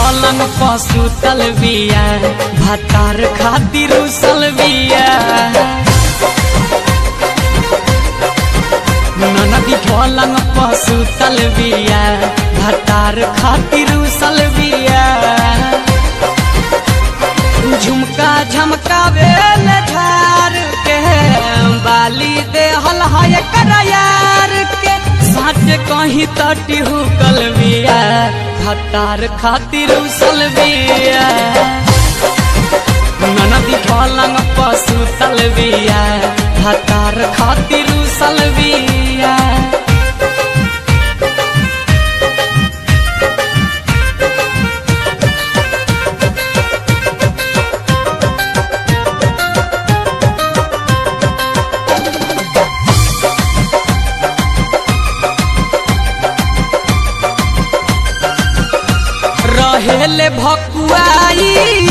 पलंग पसुतल बिया भातार खातिर उसल बिया ननदी पलंग पसुतल बिया भातार खातिर उसल बिया झुमका झमकावे झार के बाली देहल है करायार के साँच कहीं तटी हुकल बिया खतार खातिर उसल बिया ननदी पलंग पसुतल बिया खतार खातिर उसल बिया रहेले भकुआई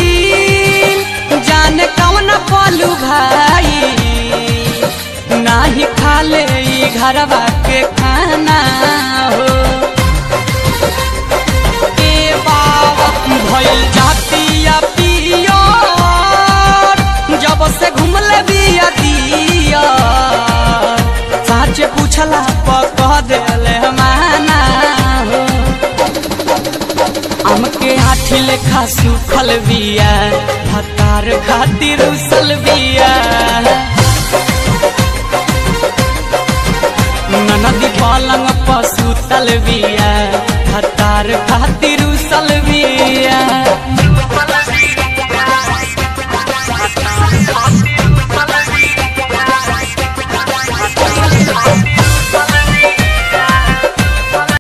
जाने कौन पलू भाई नाही खाले ई घरवा के खाना हो ए बाबा भइल जातिया पियो जब से घुमले बिया दिया साचे पूछला पक देले माना हो हमके आठी लेखा सुखल बिया भतार खातिर उसल बिया ननदी पलंग पसुतल बिया भतार खातिर उसल बिया